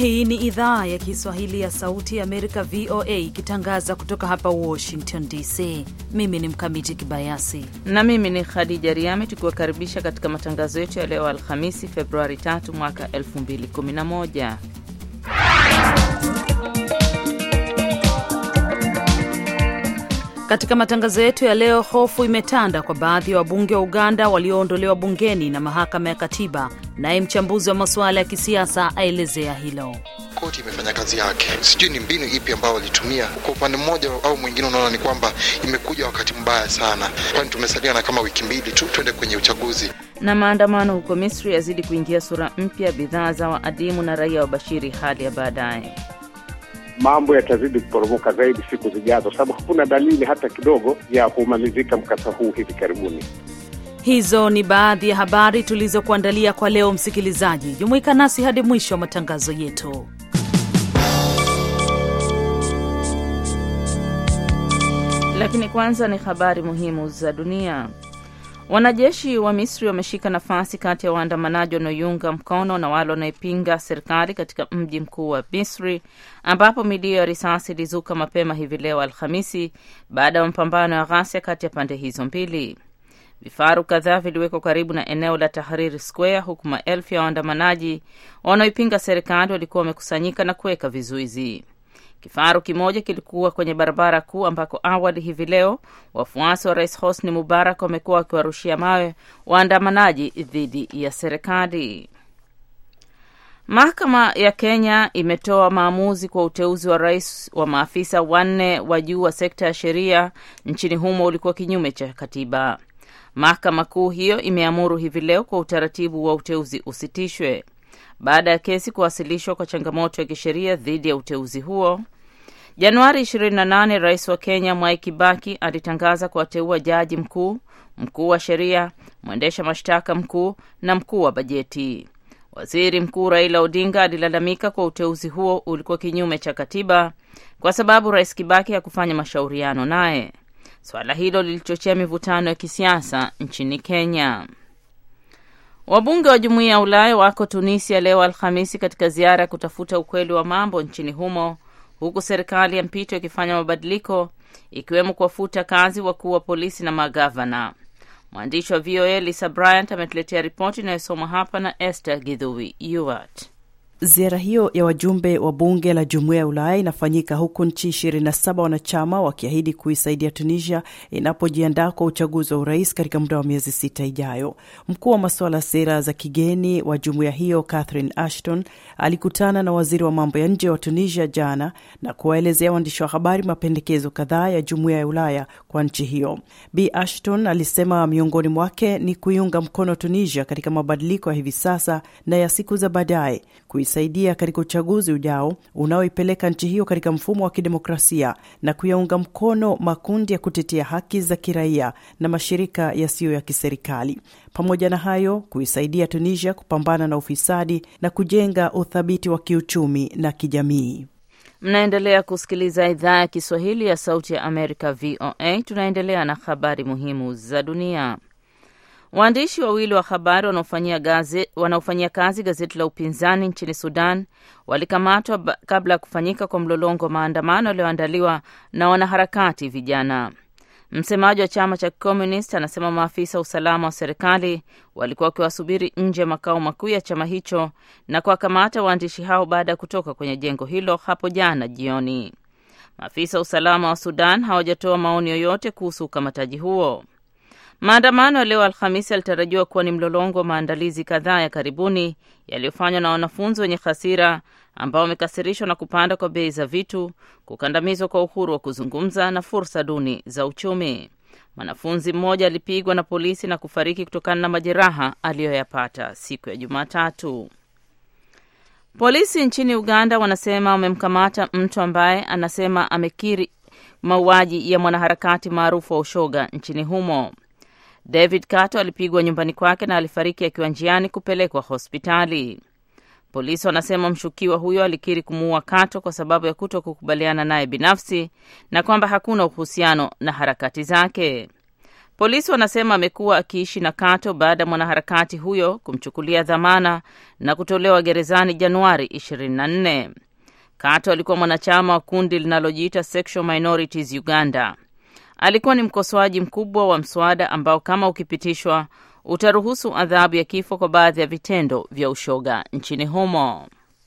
Hii ni idhaa ya Kiswahili ya Sauti ya Amerika, VOA, ikitangaza kutoka hapa Washington DC. Mimi ni Mkamiti Kibayasi na mimi ni Khadija Riami, tukiwakaribisha katika matangazo yetu ya leo Alhamisi, Februari 3 mwaka 2011. Katika matangazo yetu ya leo, hofu imetanda kwa baadhi ya wabunge wa Uganda walioondolewa bungeni na mahakama ya katiba. Naye mchambuzi wa masuala ya kisiasa aelezea hilo. Koti imefanya kazi yake, sijui ni mbinu ipi ambayo walitumia. Kwa upande mmoja au mwingine, unaona ni kwamba imekuja wakati mbaya sana, kwani tumesalia na kama wiki mbili tu twende kwenye uchaguzi. Na maandamano huko Misri yazidi kuingia sura mpya, bidhaa za waadimu na raia wabashiri hali ya baadaye mambo yatazidi kuporomoka zaidi siku zijazo, sababu hakuna dalili hata kidogo ya kumalizika mkasa huu hivi karibuni. Hizo ni baadhi ya habari tulizokuandalia kwa leo. Msikilizaji, jumuika nasi hadi mwisho wa matangazo yetu. Lakini kwanza ni habari muhimu za dunia. Wanajeshi wa Misri wameshika nafasi kati ya waandamanaji wanaoiunga mkono na wale wanaoipinga serikali katika mji mkuu wa Misri, ambapo milio ya risasi ilizuka mapema hivi leo Alhamisi baada ya mapambano ya ghasia kati ya pande hizo mbili. Vifaru kadhaa viliwekwa karibu na eneo la Tahrir Square, huku maelfu ya waandamanaji wanaoipinga serikali walikuwa wamekusanyika na kuweka vizuizi. Kifaru kimoja kilikuwa kwenye barabara kuu ambako awali hivi leo wafuasi wa rais Hosni Mubarak wamekuwa wakiwarushia mawe waandamanaji dhidi ya serikali. Mahakama ya Kenya imetoa maamuzi kwa uteuzi wa rais wa maafisa wanne wa juu wa sekta ya sheria nchini humo ulikuwa kinyume cha katiba. Mahakama kuu hiyo imeamuru hivi leo kwa utaratibu wa uteuzi usitishwe baada ya kesi kuwasilishwa kwa changamoto ya kisheria dhidi ya uteuzi huo. Januari 28, rais wa Kenya Mwai Kibaki alitangaza kuwateua jaji mkuu, mkuu wa sheria, mwendesha mashtaka mkuu na mkuu wa bajeti. Waziri Mkuu Raila Odinga alilalamika kwa uteuzi huo ulikuwa kinyume cha katiba kwa sababu rais Kibaki hakufanya mashauriano naye. Swala hilo lilichochea mivutano ya kisiasa nchini Kenya. Wabunge wa Jumuiya ya Ulaya wako Tunisia leo Alhamisi katika ziara ya kutafuta ukweli wa mambo nchini humo, huku serikali ya mpito ikifanya mabadiliko ikiwemo kuwafuta kazi wakuu wa polisi na magavana. Mwandishi wa VOA Lisa Bryant ametuletea ripoti inayosomwa hapa na Esther Gidhui Yuart. Ziara hiyo ya wajumbe wa bunge la jumuiya ya Ulaya inafanyika huku nchi 27 wanachama wakiahidi kuisaidia Tunisia inapojiandaa kwa uchaguzi wa urais katika muda wa miezi sita ijayo. Mkuu wa masuala ya sera za kigeni wa jumuiya hiyo Catherine Ashton alikutana na waziri wa mambo ya nje wa Tunisia jana na kuwaelezea waandishi wa habari mapendekezo kadhaa ya jumuiya ya Ulaya kwa nchi hiyo. Bi Ashton alisema miongoni mwake ni kuiunga mkono Tunisia katika mabadiliko ya hivi sasa na ya siku za baadaye saidia katika uchaguzi ujao unaoipeleka nchi hiyo katika mfumo wa kidemokrasia na kuyaunga mkono makundi ya kutetea haki za kiraia na mashirika yasiyo ya kiserikali. Pamoja na hayo, kuisaidia Tunisia kupambana na ufisadi na kujenga uthabiti wa kiuchumi na kijamii. Mnaendelea kusikiliza idhaa ya Kiswahili ya Sauti ya Amerika, VOA. Tunaendelea na habari muhimu za dunia. Waandishi wawili wa habari wanaofanyia kazi gazeti la upinzani nchini Sudan walikamatwa kabla ya kufanyika kwa mlolongo wa maandamano yaliyoandaliwa na wanaharakati vijana. Msemaji wa chama cha Communist anasema maafisa wa usalama wa serikali walikuwa wakiwasubiri nje ya makao makuu ya chama hicho na kuwakamata waandishi hao baada ya kutoka kwenye jengo hilo hapo jana jioni. Maafisa wa usalama wa Sudan hawajatoa maoni yoyote kuhusu ukamataji huo. Maandamano ya leo Alhamisi yalitarajiwa kuwa ni mlolongo wa maandalizi kadhaa ya karibuni yaliyofanywa na wanafunzi wenye hasira ambao wamekasirishwa na kupanda kwa bei za vitu, kukandamizwa kwa uhuru wa kuzungumza na fursa duni za uchumi. Mwanafunzi mmoja alipigwa na polisi na kufariki kutokana na majeraha aliyoyapata siku ya Jumatatu. Polisi nchini Uganda wanasema wamemkamata mtu ambaye anasema amekiri mauaji ya mwanaharakati maarufu wa ushoga nchini humo. David Kato alipigwa nyumbani kwake na alifariki akiwa njiani kupelekwa hospitali. Polisi wanasema mshukiwa huyo alikiri kumuua Kato kwa sababu ya kuto kukubaliana naye binafsi na kwamba hakuna uhusiano na harakati zake. Polisi wanasema amekuwa akiishi na Kato baada ya mwanaharakati huyo kumchukulia dhamana na kutolewa gerezani Januari 24. Kato alikuwa mwanachama wa kundi linalojiita Sexual Minorities Uganda. Alikuwa ni mkosoaji mkubwa wa mswada ambao kama ukipitishwa utaruhusu adhabu ya kifo kwa baadhi ya vitendo vya ushoga nchini humo.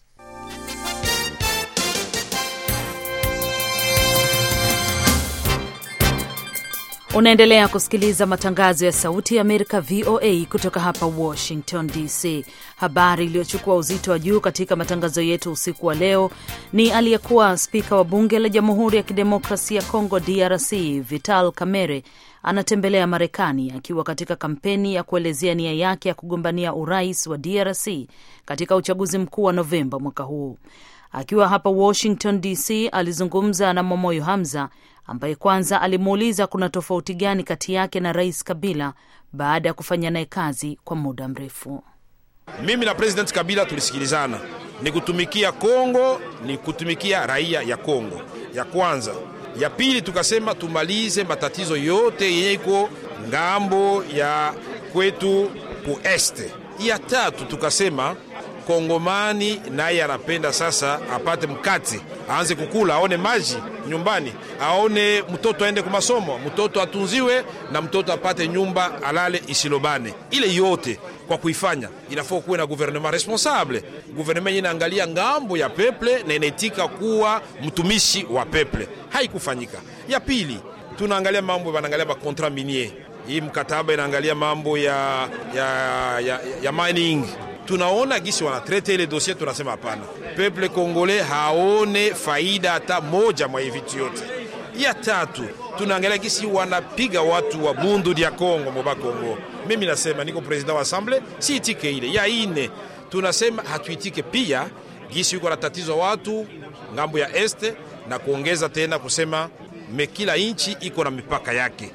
Unaendelea kusikiliza matangazo ya Sauti ya Amerika, VOA, kutoka hapa Washington DC. Habari iliyochukua uzito wa juu katika matangazo yetu usiku wa leo ni aliyekuwa spika wa bunge la Jamhuri ya Kidemokrasia ya Kongo, DRC, Vital Kamerhe anatembelea Marekani akiwa katika kampeni ya kuelezea nia yake ya kugombania urais wa DRC katika uchaguzi mkuu wa Novemba mwaka huu. Akiwa hapa Washington DC, alizungumza na Momoyo Hamza ambaye kwanza alimuuliza kuna tofauti gani kati yake na Rais Kabila baada ya kufanya naye kazi kwa muda mrefu. Mimi na President Kabila tulisikilizana, ni kutumikia Kongo, ni kutumikia raia ya Kongo, ya kwanza. Ya pili tukasema tumalize matatizo yote yenye iko ngambo ya kwetu ku este. Ya tatu tukasema Kongomani naye anapenda sasa apate mkati, aanze kukula, aone maji nyumbani, aone mtoto aende kwa masomo, mtoto atunziwe na mtoto apate nyumba alale isilobane. Ile yote kwa kuifanya inafaa kuwe na gouvernement responsable, gouvernement yenye inaangalia ngambo ya peple na inaitika kuwa mtumishi wa peple. Haikufanyika. Ya pili tunaangalia mambo, wanaangalia makontra minier, hii mkataba inaangalia mambo ya, ya, ya, ya mining tunaona gisi wanatrete ile dosie, tunasema hapana, peple kongole haone faida hata moja mwa vitu yote. Ya tatu tunaangalia gisi wanapiga watu wa bundu dia Kongo moba Kongo. Mimi nasema niko president wa assemble, si itike ile. Ya ine tunasema hatuitike pia gisi yuko na tatizo watu ngambo ya este, na kuongeza tena kusema me kila inchi iko na mipaka yake.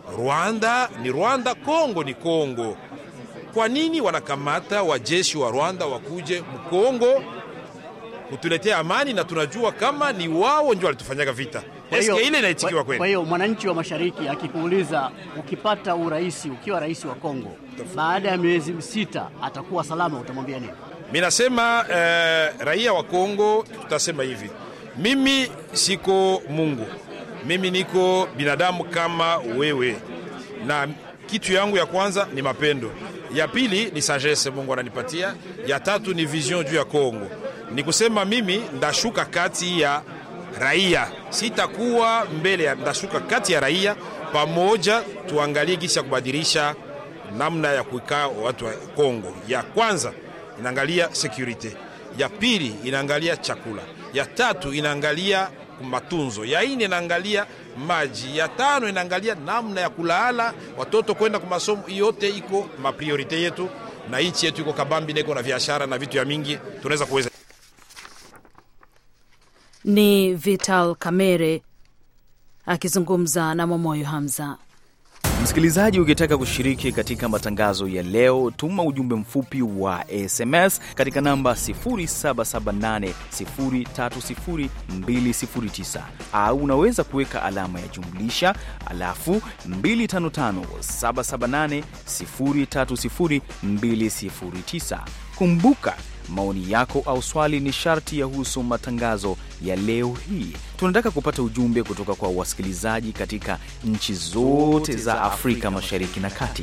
Rwanda ni Rwanda, Kongo ni Kongo. Kwa nini wanakamata wajeshi wa Rwanda wakuje Mkongo kutuletea amani, na tunajua kama ni wao ndio walitufanyaga vita? Eske ile inaitikiwa kweli? Kwa hiyo mwananchi wa mashariki akikuuliza, ukipata urais ukiwa rais wa Kongo baada ya miezi sita atakuwa salama, utamwambia nini? Mimi nasema eh, raia wa Kongo tutasema hivi, mimi siko Mungu, mimi niko binadamu kama wewe, na kitu yangu ya kwanza ni mapendo ya pili ni sagesse Mungu ananipatia. Ya tatu ni vision juu ya Kongo. Ni kusema mimi ndashuka kati ya raia, sitakuwa mbele ya, ndashuka kati ya raia pamoja, tuangalie gisi ya kubadilisha namna ya kuikaa watu wa Kongo. Ya kwanza inaangalia security, ya pili inaangalia chakula, ya tatu inaangalia matunzo, ya ine inaangalia maji, ya tano inaangalia namna ya kulala watoto kwenda kwa masomo. Yote iko mapriorite yetu, na nchi yetu iko kabambi, niko na biashara na vitu ya mingi tunaweza kuweza. Ni Vital Kamerhe akizungumza na Momoyo Hamza. Msikilizaji, ukitaka kushiriki katika matangazo ya leo, tuma ujumbe mfupi wa SMS katika namba 0778030209 au unaweza kuweka alama ya jumlisha alafu 255778030209. Kumbuka maoni yako au swali ni sharti yahusu matangazo ya leo hii. Tunataka kupata ujumbe kutoka kwa wasikilizaji katika nchi zote za Afrika Mashariki na Kati.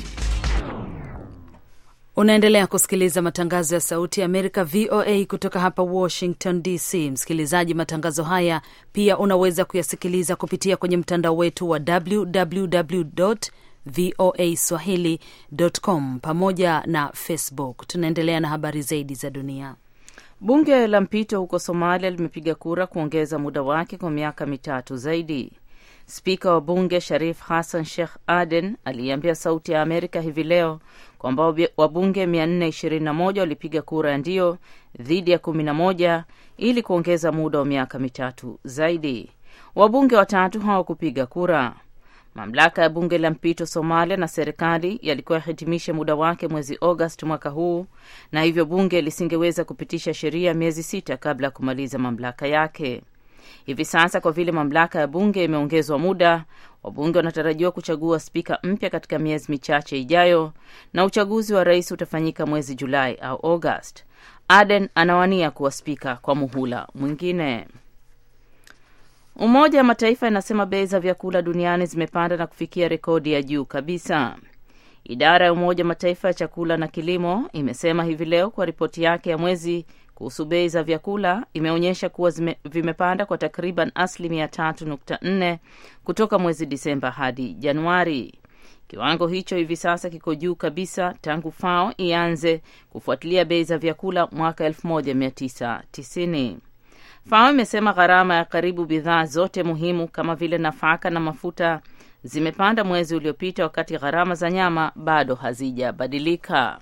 Unaendelea kusikiliza matangazo ya Sauti ya Amerika, VOA, kutoka hapa Washington DC. Msikilizaji, matangazo haya pia unaweza kuyasikiliza kupitia kwenye mtandao wetu wa www voa swahili.com pamoja na Facebook. Tunaendelea na habari zaidi za dunia. Bunge la mpito huko Somalia limepiga kura kuongeza muda wake kwa miaka mitatu zaidi. Spika wa bunge Sharif Hassan Sheikh Aden aliiambia Sauti ya Amerika hivi leo kwamba wabunge 421 walipiga kura ya ndio dhidi ya 11 ili kuongeza muda wa miaka mitatu zaidi. Wabunge watatu hawakupiga kura. Mamlaka ya bunge la mpito Somalia na serikali yalikuwa yahitimishe muda wake mwezi Agosti mwaka huu, na hivyo bunge lisingeweza kupitisha sheria miezi sita kabla ya kumaliza mamlaka yake. Hivi sasa kwa vile mamlaka ya bunge imeongezwa muda, wabunge wanatarajiwa kuchagua spika mpya katika miezi michache ijayo, na uchaguzi wa rais utafanyika mwezi Julai au August. Aden anawania kuwa spika kwa muhula mwingine. Umoja wa Mataifa inasema bei za vyakula duniani zimepanda na kufikia rekodi ya juu kabisa. Idara ya Umoja wa Mataifa ya chakula na kilimo imesema hivi leo kwa ripoti yake ya mwezi kuhusu bei za vyakula imeonyesha kuwa zime, vimepanda kwa takriban asilimia tatu nukta nne kutoka mwezi Disemba hadi Januari. Kiwango hicho hivi sasa kiko juu kabisa tangu FAO ianze kufuatilia bei za vyakula mwaka 1990. FAO imesema gharama ya karibu bidhaa zote muhimu kama vile nafaka na mafuta zimepanda mwezi uliopita, wakati gharama za nyama bado hazijabadilika.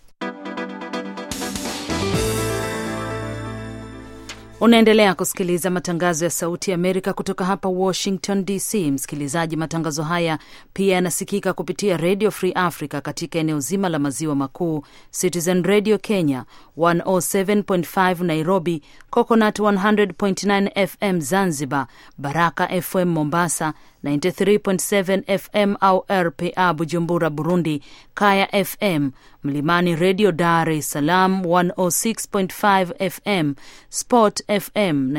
Unaendelea kusikiliza matangazo ya Sauti ya Amerika kutoka hapa Washington DC. Msikilizaji, matangazo haya pia yanasikika kupitia Radio Free Africa katika eneo zima la maziwa makuu, Citizen Radio Kenya 107.5 Nairobi, Coconut 100.9 FM Zanzibar, Baraka FM Mombasa 93.7 FM au RPA Bujumbura, Burundi, Kaya FM, Mlimani Radio Dar es Salaam 106.5 FM, Sport FM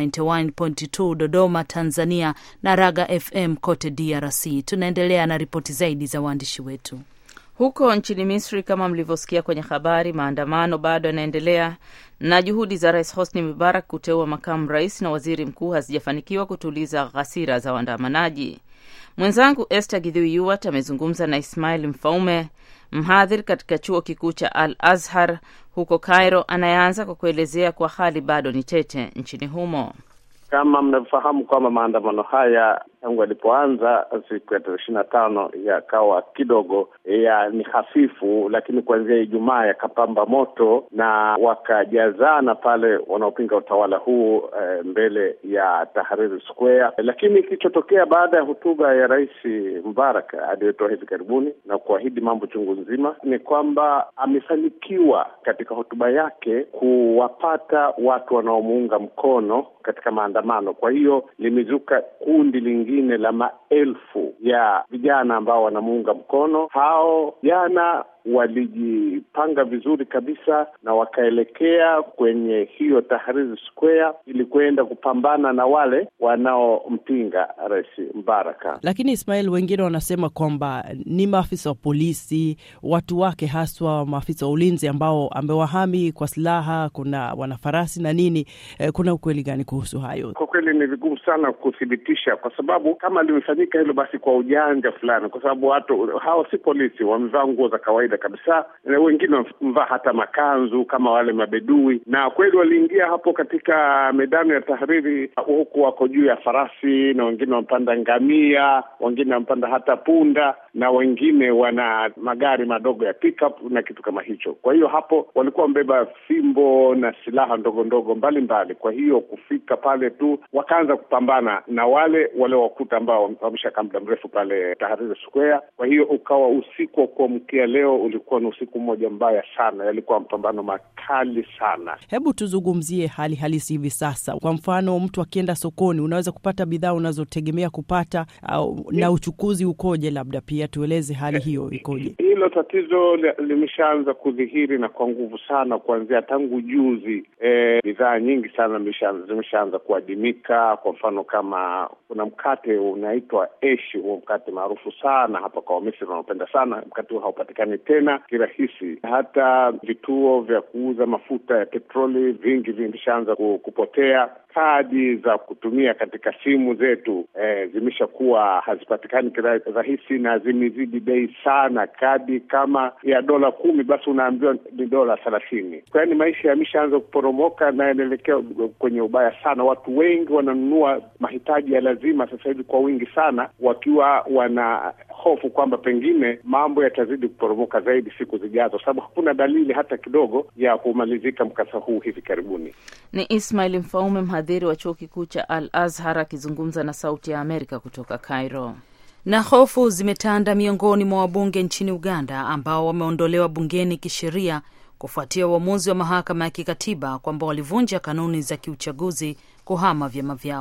91.2 Dodoma, Tanzania na Raga FM kote DRC. Tunaendelea na ripoti zaidi za waandishi wetu. Huko nchini Misri, kama mlivyosikia kwenye habari, maandamano bado yanaendelea na juhudi za Rais Hosni Mubarak kuteua makamu rais na waziri mkuu hazijafanikiwa kutuliza ghasia za waandamanaji. Mwenzangu Esther Gidhui Yuwat amezungumza na Ismail Mfaume, mhadhiri katika chuo kikuu cha Al Azhar huko Cairo, anayeanza kwa kuelezea kuwa hali bado ni tete nchini humo. Kama mnavyofahamu kwamba maandamano haya tangu yalipoanza siku ya tarehe ishirini na tano yakawa kidogo ya ni hafifu, lakini kuanzia Ijumaa yakapamba moto na wakajazana pale wanaopinga utawala huu e, mbele ya Tahrir Square. Lakini kilichotokea baada ya hotuba ya Rais Mubarak aliyotoa hivi karibuni na kuahidi mambo chungu nzima ni kwamba amefanikiwa katika hotuba yake kuwapata watu wanaomuunga mkono katika maandamano. Kwa hiyo limezuka kundi lingine la maelfu ya vijana ambao wanamuunga mkono. Hao jana walijipanga vizuri kabisa na wakaelekea kwenye hiyo Tahrir Square ili kwenda kupambana na wale wanaompinga Rais Mbaraka. Lakini Ismail, wengine wanasema kwamba ni maafisa wa polisi, watu wake haswa maafisa wa ulinzi ambao amewahami kwa silaha, kuna wanafarasi na nini. Eh, kuna ukweli gani kuhusu hayo? Kwa kweli ni vigumu sana kuthibitisha, kwa sababu kama limefanyika hilo basi kwa ujanja fulani, kwa sababu watu hao si polisi, wamevaa nguo za kawaida kabisa, na wengine wamevaa hata makanzu kama wale mabedui, na kweli waliingia hapo katika medani ya Tahriri, huku wako juu ya farasi na wengine wamepanda ngamia, wengine wamepanda hata punda, na wengine wana magari madogo ya pickup na kitu kama hicho. Kwa hiyo hapo walikuwa wamebeba fimbo na silaha ndogo ndogo mbalimbali. Kwa hiyo kufika pale tu wakaanza kupambana na wale waliowakuta ambao wameshakaa muda mrefu pale Tahrir Square. Kwa hiyo ukawa usiku wa kuamkia leo ulikuwa ni usiku mmoja mbaya sana, yalikuwa mapambano makali sana. Hebu tuzungumzie hali halisi hivi sasa. Kwa mfano, mtu akienda sokoni, unaweza kupata bidhaa unazotegemea kupata au, na uchukuzi ukoje? Labda pia tueleze hali hiyo ikoje. Hilo tatizo limeshaanza kudhihiri na kwa nguvu sana kuanzia tangu juzi. E, bidhaa nyingi sana zimeshaanza kuadimika. Kwa mfano kama kuna mkate unaitwa eshi, huo mkate maarufu sana hapa kwa Wamisri wanaopenda sana mkate huo, haupatikani tena kirahisi. Hata vituo vya kuuza mafuta ya petroli vingi vimeshaanza kupotea. Kadi za kutumia katika simu zetu e, zimeshakuwa hazipatikani kirahisi na zimezidi bei sana. Kadi kama ya dola kumi basi unaambiwa ni dola thelathini. Kwa hiyo maisha yameshaanza kuporomoka na yanaelekea kwenye ubaya sana. Watu wengi wananunua mahitaji ya lazima sasa hivi kwa wingi sana, wakiwa wana hofu kwamba pengine mambo yatazidi kuporomoka zaidi siku zijazo, sababu hakuna dalili hata kidogo ya kumalizika mkasa huu hivi karibuni. Ni Ismail Mfaume, mhadhiri wa chuo kikuu cha Al Azhar akizungumza na Sauti ya Amerika kutoka Cairo. Na hofu zimetanda miongoni mwa wabunge nchini Uganda ambao wameondolewa bungeni kisheria kufuatia uamuzi wa mahakama ya kikatiba kwamba walivunja kanuni za kiuchaguzi kuhama vyama vyao.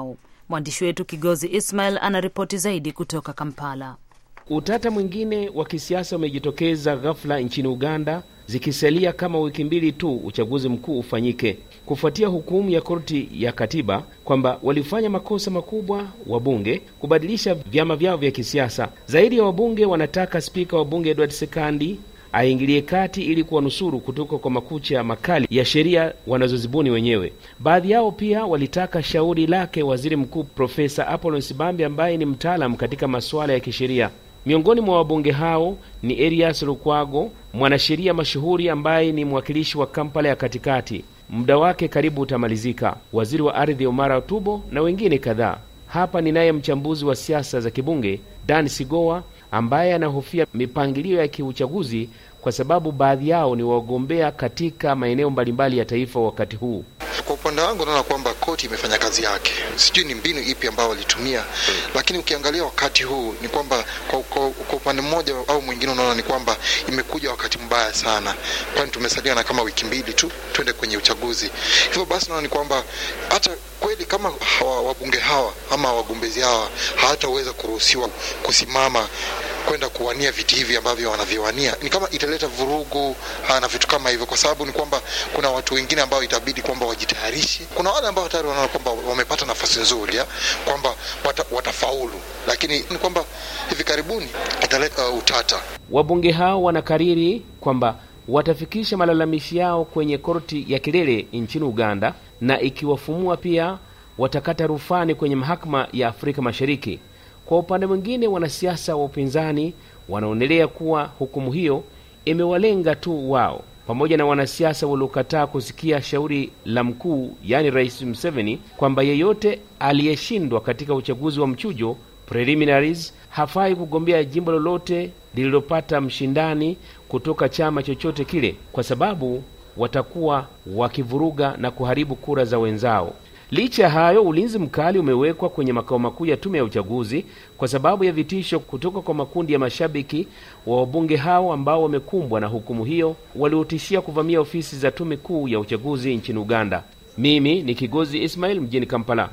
Mwandishi wetu Kigozi Ismail anaripoti zaidi kutoka Kampala. Utata mwingine wa kisiasa umejitokeza ghafla nchini Uganda, zikisalia kama wiki mbili tu uchaguzi mkuu ufanyike, kufuatia hukumu ya korti ya katiba kwamba walifanya makosa makubwa wabunge kubadilisha vyama vyao vya kisiasa. Zaidi ya wabunge wanataka spika wa bunge Edward Sekandi aingilie kati ili kuwanusuru kutoka kwa makucha makali ya sheria wanazozibuni wenyewe. Baadhi yao pia walitaka shauri lake waziri mkuu Profesa Apollo Sibambi ambaye ni mtaalamu katika masuala ya kisheria. Miongoni mwa wabunge hao ni Erias Lukwago, mwanasheria mashuhuri ambaye ni mwakilishi wa Kampala ya katikati, muda wake karibu utamalizika, waziri wa ardhi Omara Tubo na wengine kadhaa. Hapa ninaye mchambuzi wa siasa za kibunge Dan Sigoa ambaye anahofia mipangilio ya kiuchaguzi kwa sababu baadhi yao ni wagombea katika maeneo mbalimbali ya taifa wakati huu. Kwa upande wangu naona kwamba koti imefanya kazi yake. Sijui ni mbinu ipi ambayo walitumia, lakini ukiangalia wakati huu ni kwamba kwa, kwa, kwa upande mmoja au mwingine unaona ni kwamba imekuja wakati mbaya sana, kwani tumesalia na kama wiki mbili tu twende kwenye uchaguzi. Hivyo basi naona ni kwamba hata kweli kama hawa, wabunge hawa ama wagombezi hawa hawataweza kuruhusiwa kusimama kwenda kuwania viti hivi ambavyo wanaviwania, ni kama italeta vurugu ha, na vitu kama hivyo, kwa sababu ni kwamba kuna watu wengine ambao itabidi kwamba wajitayarishe. Kuna wale ambao tayari wanaona kwamba wamepata nafasi nzuri ya kwamba wata, watafaulu, lakini ni kwamba hivi karibuni italeta uh, utata. Wabunge hao wanakariri kwamba watafikisha malalamishi yao kwenye korti ya kilele nchini Uganda, na ikiwafumua pia watakata rufani kwenye mahakama ya Afrika Mashariki. Kwa upande mwingine, wanasiasa wa upinzani wanaonelea kuwa hukumu hiyo imewalenga tu wao pamoja na wanasiasa waliokataa kusikia shauri la mkuu, yaani Rais Museveni, kwamba yeyote aliyeshindwa katika uchaguzi wa mchujo preliminaries hafai kugombea jimbo lolote lililopata mshindani kutoka chama chochote kile, kwa sababu watakuwa wakivuruga na kuharibu kura za wenzao. Licha ya hayo, ulinzi mkali umewekwa kwenye makao makuu ya tume ya uchaguzi kwa sababu ya vitisho kutoka kwa makundi ya mashabiki wa wabunge hao ambao wamekumbwa na hukumu hiyo, waliotishia kuvamia ofisi za tume kuu ya uchaguzi nchini Uganda. Mimi ni Kigozi Ismail mjini Kampala.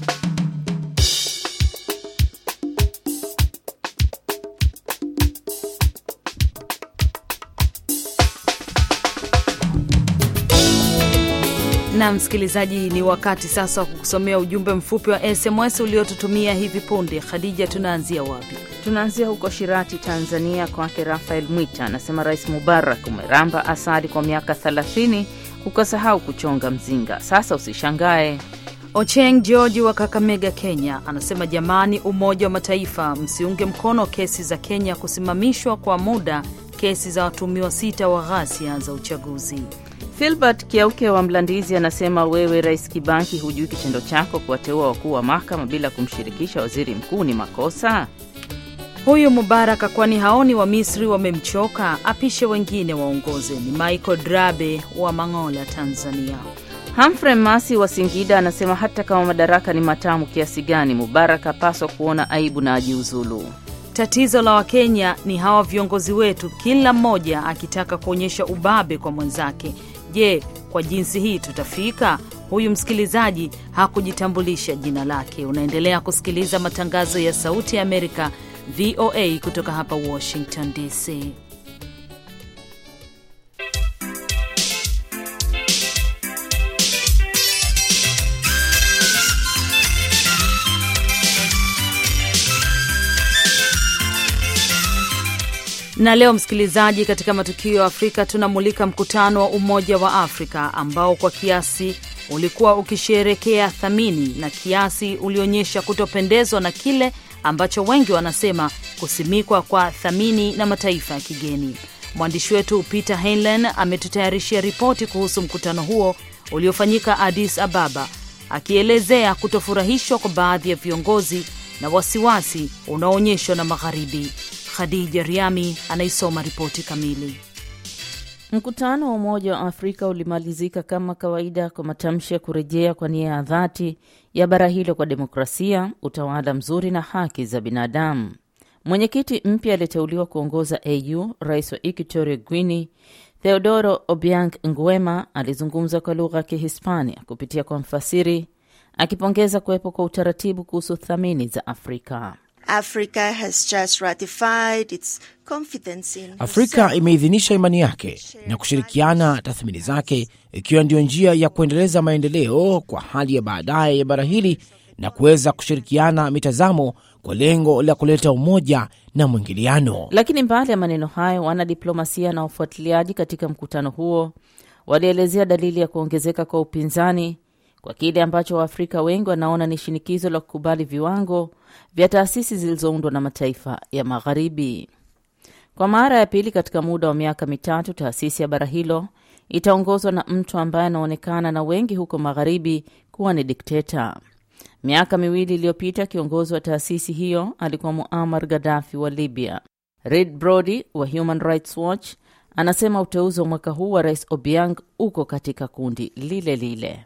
na msikilizaji, ni wakati sasa wa kukusomea ujumbe mfupi wa SMS uliotutumia hivi punde. Khadija, tunaanzia wapi? Tunaanzia huko Shirati, Tanzania, kwake Rafael Mwita anasema, Rais Mubarak umeramba asali kwa miaka 30 ukasahau kuchonga mzinga, sasa usishangae. Ocheng George wa Kakamega, Kenya anasema, jamani, Umoja wa Mataifa msiunge mkono kesi za Kenya kusimamishwa kwa muda kesi za watumiwa sita wa ghasia za uchaguzi. Filbert Kiauke wa Mlandizi anasema wewe Rais Kibanki, hujui kitendo chako kuwateua wakuu wa mahakama bila kumshirikisha waziri mkuu ni makosa. Huyu Mubaraka, kwani haoni wa Misri wamemchoka? Apishe wengine waongoze. Ni Michael Drabe wa Mangola, Tanzania. Humphrey Masi wa Singida anasema hata kama madaraka ni matamu kiasi gani, Mubarak apaswa kuona aibu na ajiuzulu. Tatizo la Wakenya ni hawa viongozi wetu, kila mmoja akitaka kuonyesha ubabe kwa mwenzake. Je, kwa jinsi hii tutafika? Huyu msikilizaji hakujitambulisha jina lake. Unaendelea kusikiliza matangazo ya Sauti ya Amerika, VOA, kutoka hapa Washington DC. Na leo msikilizaji, katika matukio ya Afrika tunamulika mkutano wa Umoja wa Afrika ambao kwa kiasi ulikuwa ukisherekea thamini na kiasi ulionyesha kutopendezwa na kile ambacho wengi wanasema kusimikwa kwa thamini na mataifa ya kigeni. Mwandishi wetu Peter Heinlein ametutayarishia ripoti kuhusu mkutano huo uliofanyika Addis Ababa, akielezea kutofurahishwa kwa baadhi ya viongozi na wasiwasi unaoonyeshwa na Magharibi. Khadija Riami anaisoma ripoti kamili. Mkutano wa Umoja wa Afrika ulimalizika kama kawaida kwa matamshi ya kurejea kwa nia ya dhati ya bara hilo kwa demokrasia, utawala mzuri na haki za binadamu. Mwenyekiti mpya aliyeteuliwa kuongoza AU, rais wa Equatorial Guinea Theodoro Obiang Nguema, alizungumza kwa lugha ya Kihispania kupitia kwa mfasiri akipongeza kuwepo kwa utaratibu kuhusu thamini za Afrika. Africa has just ratified its confidence in Afrika imeidhinisha imani yake na kushirikiana tathmini zake, ikiwa ndiyo njia ya kuendeleza maendeleo kwa hali ya baadaye ya bara hili na kuweza kushirikiana mitazamo kwa lengo la kuleta umoja na mwingiliano. Lakini mbali ya maneno hayo, wanadiplomasia na wafuatiliaji katika mkutano huo walielezea dalili ya kuongezeka kwa upinzani kwa kile ambacho Waafrika wengi wanaona ni shinikizo la kukubali viwango vya taasisi zilizoundwa na mataifa ya Magharibi. Kwa mara ya pili katika muda wa miaka mitatu, taasisi ya bara hilo itaongozwa na mtu ambaye anaonekana na wengi huko Magharibi kuwa ni dikteta. Miaka miwili iliyopita, kiongozi wa taasisi hiyo alikuwa Muammar Gaddafi wa Libya. Reid Brody wa Human Rights Watch anasema uteuzi wa mwaka huu wa Rais Obiang uko katika kundi lile lile.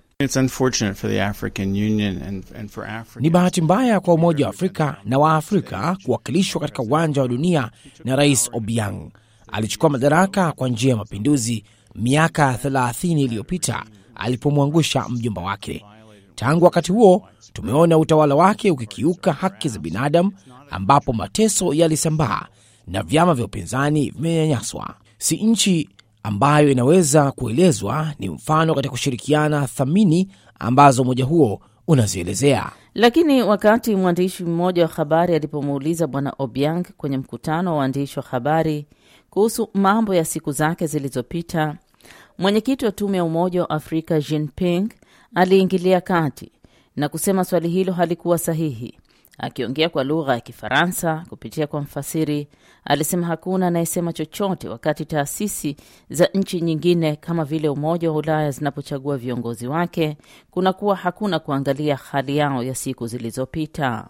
Ni bahati mbaya kwa Umoja wa Afrika na Waafrika kuwakilishwa katika uwanja wa dunia na Rais Obiang. Alichukua madaraka kwa njia ya mapinduzi miaka 30 iliyopita alipomwangusha mjomba wake. Tangu wakati huo tumeona utawala wake ukikiuka haki za binadamu, ambapo mateso yalisambaa na vyama vya upinzani vimenyanyaswa. Si nchi ambayo inaweza kuelezwa ni mfano katika kushirikiana thamini ambazo umoja huo unazielezea. Lakini wakati mwandishi mmoja wa habari alipomuuliza Bwana Obiang kwenye mkutano wa waandishi wa habari kuhusu mambo ya siku zake zilizopita, mwenyekiti wa tume ya Umoja wa Afrika Jinping aliingilia kati na kusema swali hilo halikuwa sahihi. Akiongea kwa lugha ya Kifaransa kupitia kwa mfasiri, alisema hakuna anayesema chochote wakati taasisi za nchi nyingine kama vile Umoja wa Ulaya zinapochagua viongozi wake, kunakuwa hakuna kuangalia hali yao ya siku zilizopita.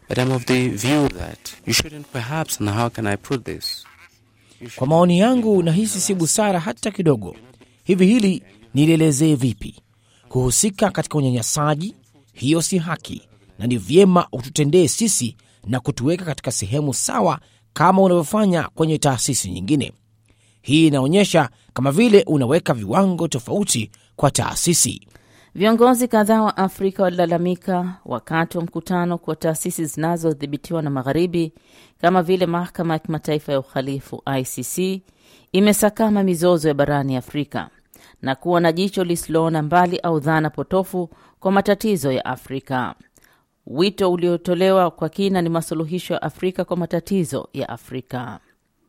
Kwa maoni yangu, nahisi si busara hata kidogo. Hivi hili nilielezee vipi? Kuhusika katika unyanyasaji, hiyo si haki na ni vyema ututendee sisi na kutuweka katika sehemu sawa kama unavyofanya kwenye taasisi nyingine. Hii inaonyesha kama vile unaweka viwango tofauti kwa taasisi. Viongozi kadhaa wa Afrika walilalamika wakati wa mkutano kwa taasisi zinazodhibitiwa na Magharibi kama vile Mahakama ya Kimataifa ya Uhalifu ICC imesakama mizozo ya barani Afrika na kuwa na jicho lisiloona mbali au dhana potofu kwa matatizo ya Afrika. Wito uliotolewa kwa kina ni masuluhisho ya Afrika kwa matatizo ya Afrika.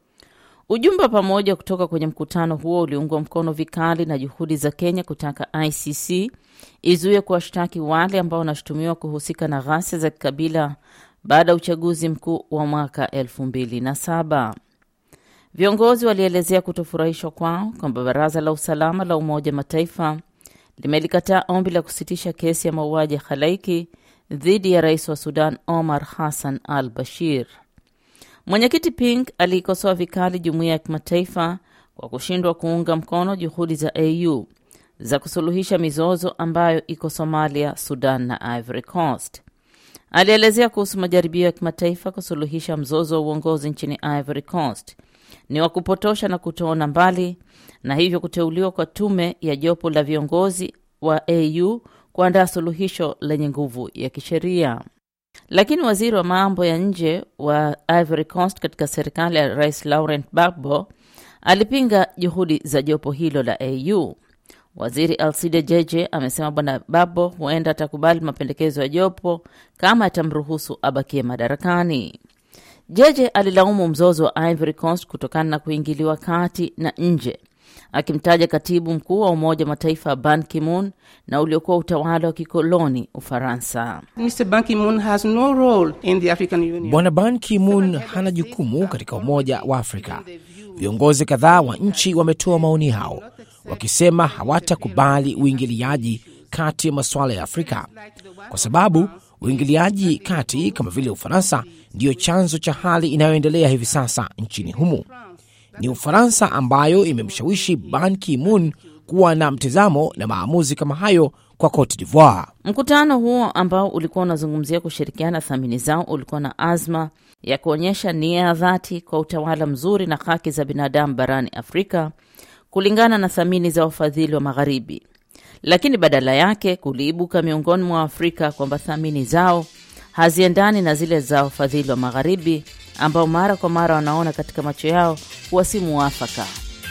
Ujumbe wa pamoja kutoka kwenye mkutano huo uliungwa mkono vikali na juhudi za Kenya kutaka ICC izuie kuwashtaki wale ambao wanashutumiwa kuhusika na ghasia za kikabila baada ya uchaguzi mkuu wa mwaka elfu mbili na saba. Viongozi walielezea kutofurahishwa kwao kwamba Baraza la Usalama la Umoja Mataifa limelikataa ombi la kusitisha kesi ya mauaji ya halaiki dhidi ya rais wa Sudan Omar Hassan al Bashir. Mwenyekiti Pink aliikosoa vikali jumuiya ya kimataifa kwa kushindwa kuunga mkono juhudi za AU za kusuluhisha mizozo ambayo iko Somalia, Sudan na Ivory Coast. Alielezea kuhusu majaribio ya kimataifa kusuluhisha mzozo wa uongozi nchini Ivory Coast ni wa kupotosha na kutoona mbali, na hivyo kuteuliwa kwa tume ya jopo la viongozi wa AU kuandaa suluhisho lenye nguvu ya kisheria. Lakini waziri wa mambo ya nje wa Ivory Coast katika serikali ya Rais Laurent Gbagbo alipinga juhudi za jopo hilo la AU. Waziri Alcide Jeje amesema Bwana Gbagbo huenda atakubali mapendekezo ya jopo kama atamruhusu abakie madarakani. Jeje alilaumu mzozo wa Ivory Coast kutokana na kuingiliwa kati na nje akimtaja katibu mkuu wa Umoja wa Mataifa Ban Ki-moon na uliokuwa utawala wa kikoloni Ufaransa. Bwana Ban Ki-moon hana jukumu katika Umoja wa Afrika. Viongozi kadhaa wa nchi wametoa maoni yao wakisema hawatakubali uingiliaji kati ya masuala ya Afrika kwa sababu uingiliaji kati kama vile Ufaransa ndiyo chanzo cha hali inayoendelea hivi sasa nchini humo. Ni Ufaransa ambayo imemshawishi Ban Ki-moon kuwa na mtizamo na maamuzi kama hayo kwa Cote d'Ivoire. Mkutano huo ambao ulikuwa unazungumzia kushirikiana thamini zao ulikuwa na azma ya kuonyesha nia ya dhati kwa utawala mzuri na haki za binadamu barani Afrika kulingana na thamini za wafadhili wa Magharibi. lakini badala yake kuliibuka miongoni mwa Waafrika kwamba thamani zao haziendani na zile za wafadhili wa Magharibi ambao mara kwa mara wanaona katika macho yao kuwa si muafaka.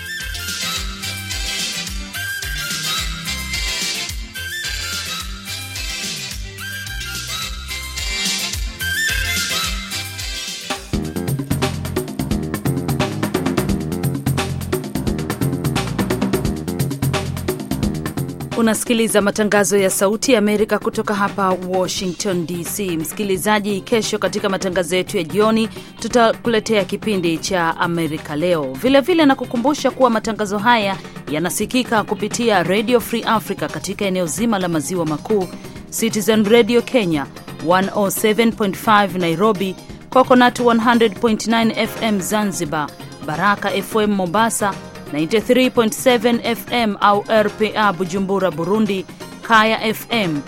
Unasikiliza matangazo ya Sauti ya Amerika kutoka hapa Washington DC. Msikilizaji, kesho katika matangazo yetu ya jioni tutakuletea kipindi cha Amerika Leo. Vilevile na kukumbusha kuwa matangazo haya yanasikika kupitia Radio Free Africa katika eneo zima la maziwa makuu, Citizen Radio Kenya 107.5 Nairobi, Coconut 100.9 FM Zanzibar, Baraka FM Mombasa 93.7 FM au RPA Bujumbura Burundi, Kaya FM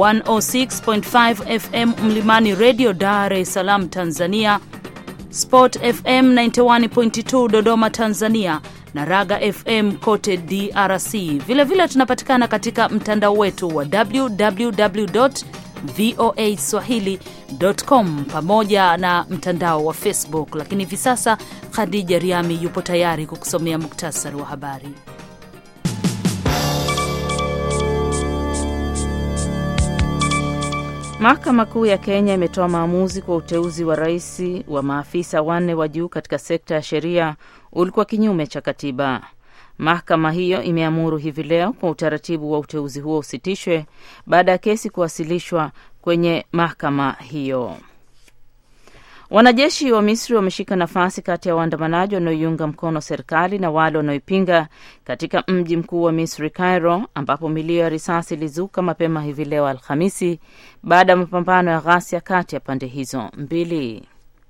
106.5 FM Mlimani Radio Dar es Salaam Tanzania, Sport FM 91.2 Dodoma Tanzania na Raga FM kote DRC. Vilevile vile tunapatikana katika mtandao wetu wa www voa swahili.com pamoja na mtandao wa Facebook. Lakini hivi sasa Khadija Riami yupo tayari kukusomea muktasari wa habari. Mahakama Kuu ya Kenya imetoa maamuzi kwa uteuzi wa rais wa maafisa wanne wa juu katika sekta ya sheria ulikuwa kinyume cha katiba. Mahakama hiyo imeamuru hivi leo kwa utaratibu wa uteuzi huo usitishwe baada ya kesi kuwasilishwa kwenye mahakama hiyo. Wanajeshi wa Misri wameshika nafasi kati ya waandamanaji wanaoiunga mkono serikali na wale wanaoipinga katika mji mkuu wa Misri, Cairo, ambapo milio ya risasi ilizuka mapema hivi leo Alhamisi baada ya mapambano ya ghasia kati ya pande hizo mbili.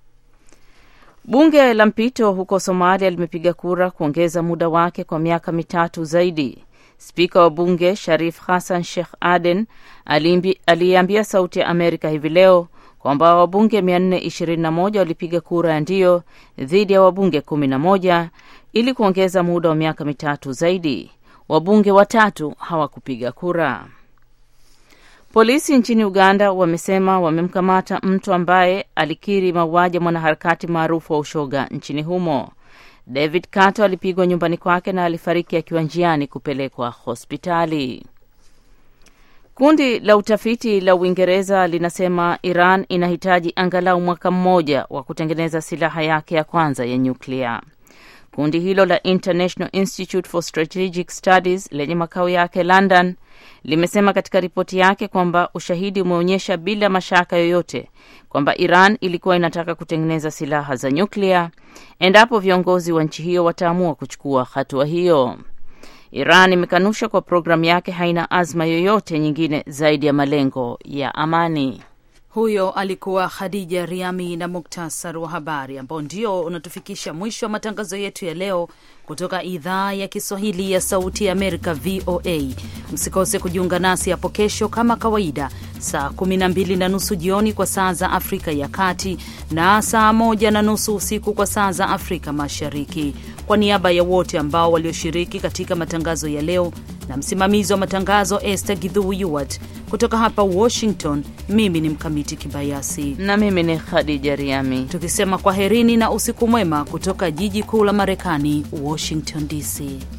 Bunge la mpito huko Somalia limepiga kura kuongeza muda wake kwa miaka mitatu zaidi. Spika wa bunge Sharif Hassan Sheikh Aden aliyeambia Sauti ya Amerika hivi leo kwamba wabunge 421 walipiga kura ya ndio dhidi ya wabunge 11 ili kuongeza muda wa miaka mitatu zaidi. Wabunge watatu hawakupiga kura. Polisi nchini Uganda wamesema wamemkamata mtu ambaye alikiri mauaji ya mwanaharakati maarufu wa ushoga nchini humo. David Kato alipigwa nyumbani kwake na alifariki akiwa njiani kupelekwa hospitali. Kundi la utafiti la Uingereza linasema Iran inahitaji angalau mwaka mmoja wa kutengeneza silaha yake ya kwanza ya nyuklia. Kundi hilo la International Institute for Strategic Studies lenye makao yake London limesema katika ripoti yake kwamba ushahidi umeonyesha bila mashaka yoyote kwamba Iran ilikuwa inataka kutengeneza silaha za nyuklia endapo viongozi wa nchi hiyo wataamua kuchukua hatua hiyo. Iran imekanusha kwa programu yake haina azma yoyote nyingine zaidi ya malengo ya amani. Huyo alikuwa Khadija Riami na muktasar wa habari ambao ndio unatufikisha mwisho wa matangazo yetu ya leo kutoka idhaa ya Kiswahili ya Sauti ya Amerika, VOA. Msikose kujiunga nasi hapo kesho kama kawaida, saa 12 na nusu jioni kwa saa za Afrika ya Kati na saa moja na nusu usiku kwa saa za Afrika Mashariki. Kwa niaba ya wote ambao walioshiriki katika matangazo ya leo na msimamizi wa matangazo Esther Gidhu Yuwat kutoka hapa Washington, mimi ni Mkamiti Kibayasi na mimi ni Khadija Riami, tukisema kwaherini na usiku mwema kutoka jiji kuu la Marekani, Washington DC.